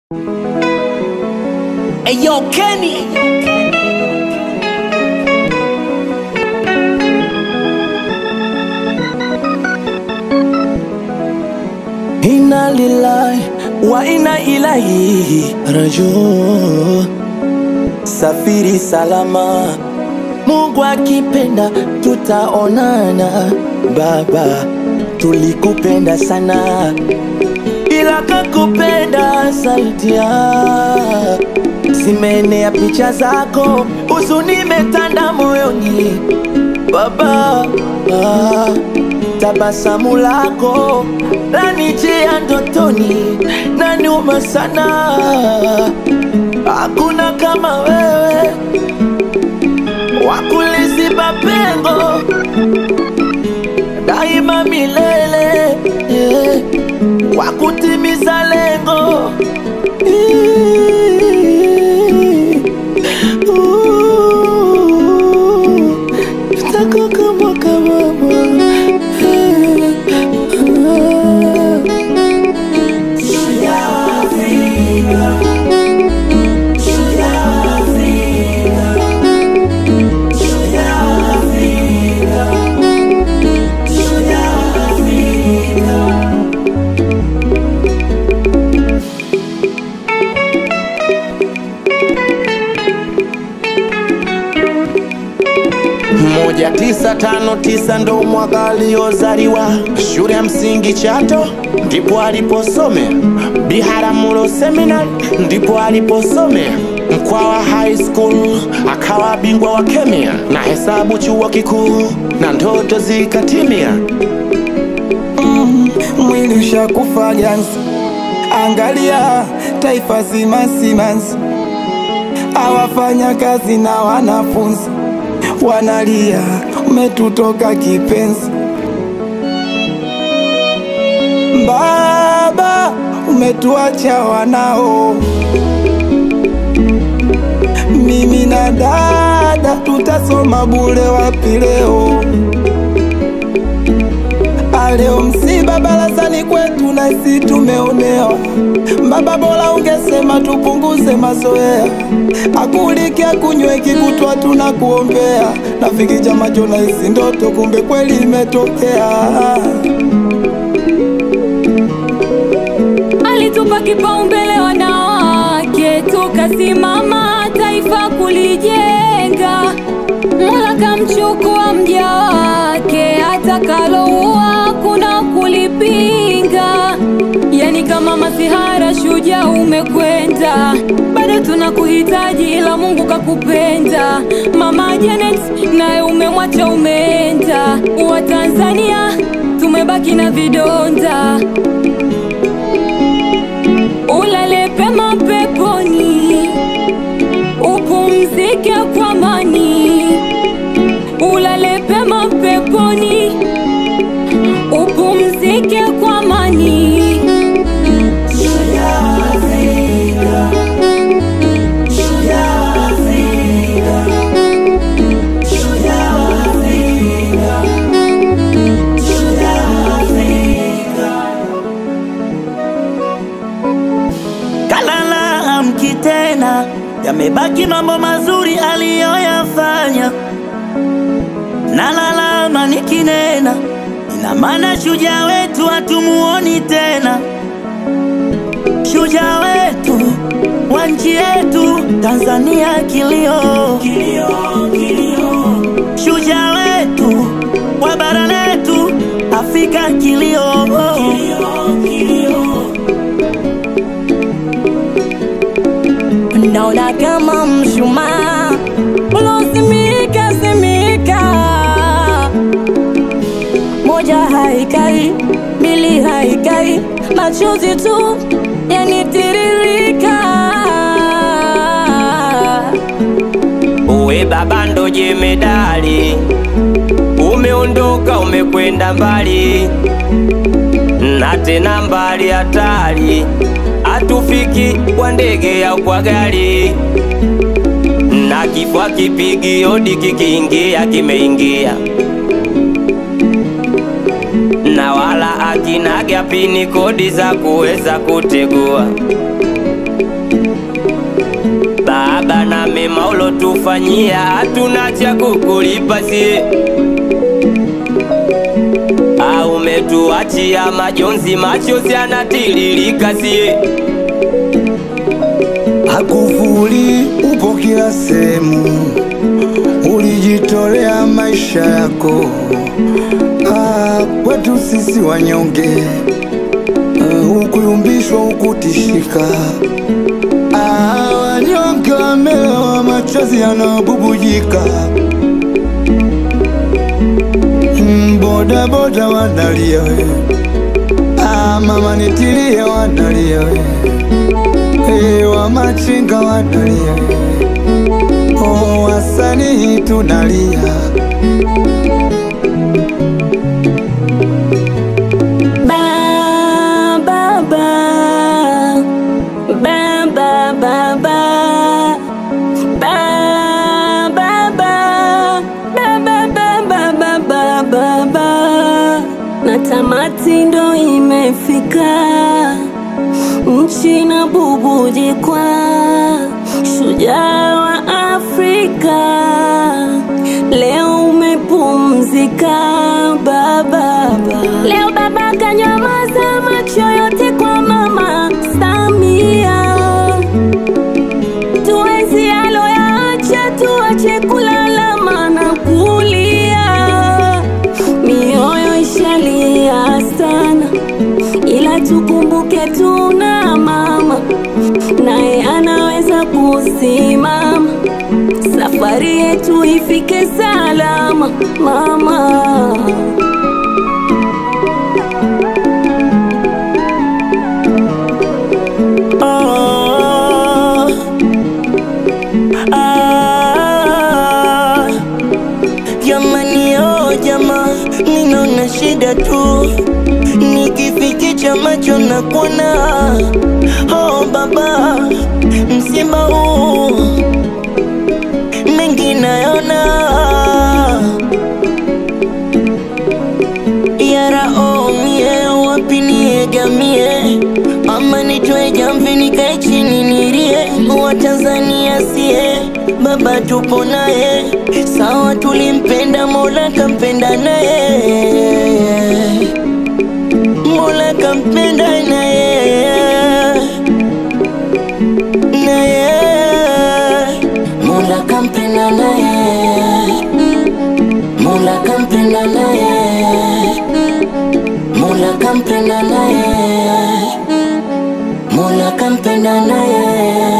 Hey yo, Kenny. Inna lillahi wa inna ilaihi rajiun. Safiri salama, Mungu akipenda tutaonana. Baba, tulikupenda sana, ila kakupenda saidia. Zimeenea picha zako, huzuni imetanda moyoni Baba, ah, tabasamu lako lanijia ndotoni, naniuma sana. Hakuna kama wewe wakuliziba pengo daima milele, eh, wakutimiza lengo Ooh, Tako kama kama moja tisa tano tisa ndo mwaka aliozaliwa shule ya msingi Chato ndipo aliposomea, Biharamulo Seminary ndipo aliposomea, Mkwawa High School akawa bingwa wa kemia na hesabu chuo kikuu na ndoto zikatimia. mwili ushakufa ganzi, angalia taifa zima simanzi, awafanya kazi na wanafunzi wanalia, umetutoka kipenzi. Baba, umetuacha wanao, mimi na dada tutasoma bure wapi leo? Leo msiba barazani kwetu na sisi tumeonewa. Baba, bora ungesema tupunguze mazoea, akulike akunyweki kutwa tunakuombea. Rafiki chama jona hizi ndoto, kumbe kweli imetokea. alitupa kipaumbele wanawake, tukasimama taifa kulijenga. Mola kamchukua mja wake, atakaloua kuna kulipinga. Yani kama masihara, shujaa umekwenda, bado tunakuhitaji, ila Mungu kakupenda. Mama Janet naye umemwacha, umeenda. Watanzania tumebaki na vidonda ulale pema peponi, upumzike kwa amani. Ulale pema peponi, upumzike kwa amani. Kalala amki tena, yamebaki mambo mazuri aliyoyafanya. Nalalama nikinena, ina maana shujaa wetu hatumuoni tena. Shujaa wetu wa nchi yetu Tanzania, kilio, kilio, kilio. Shujaa wetu wa bara letu Afrika, kilio, kilio, kilio. Naona kama mshumaa ulozimika zimika, moja haikai, mbili haikai, machozi tu yanitiririka. Uwe baba ndo jemedali, umeondoka umekwenda mbali, na tena mbali hatari, hatufiki kwa ndege au kwa gari, na kifua kipigi hodi kikiingia kimeingia, na wala akinaga pini kodi za kuweza kutegua. wema ulotufanyia hatuna cha kukulipa sie au umetuachia majonzi machozi yanatiririka sie Hakufuli upo kila sehemu, ulijitolea maisha yako ah, kwetu sisi wanyonge ah, hukuyumbishwa hukutishika ah, wanyonge wamelowa machozi yanabubujika Mm, boda boda wanalia we ah, mama nitilie wanalia we Hey, wa machinga wanalia oh, wasanii tunalia Ba, ba, ba. Ba, ba, ba, ba. Ba, ba, ba. Ba, ba, ba, ba, ba, ba, ba, ba. Na tamati ndo imefika, nchi na bubujikwa, shujaa wa Afrika, leo umepumzika baba. Leo baba kanyamaza macho yote kwa mama Samia, tuenzi aloyaacha, tuache kulalama na kulia, mioyo ishalia sana, ila tukumbuke tuna mama naye anaweza kusimama, safari yetu ifike salama mama. Ah, ah, jamani oh jama, ninaona shida tu nikifikicha macho na kuona oh baba, msiba huu mengi nayona yara oh mie wapi niegamie ama nitoe jamvi nikae chini nilie wa Tanzania sie baba tupo naye sawa tulimpenda Mola kampenda naye Mola kampenda naye naye Mola kampenda naye Mola kampenda naye Mola kampenda naye Mola kampenda naye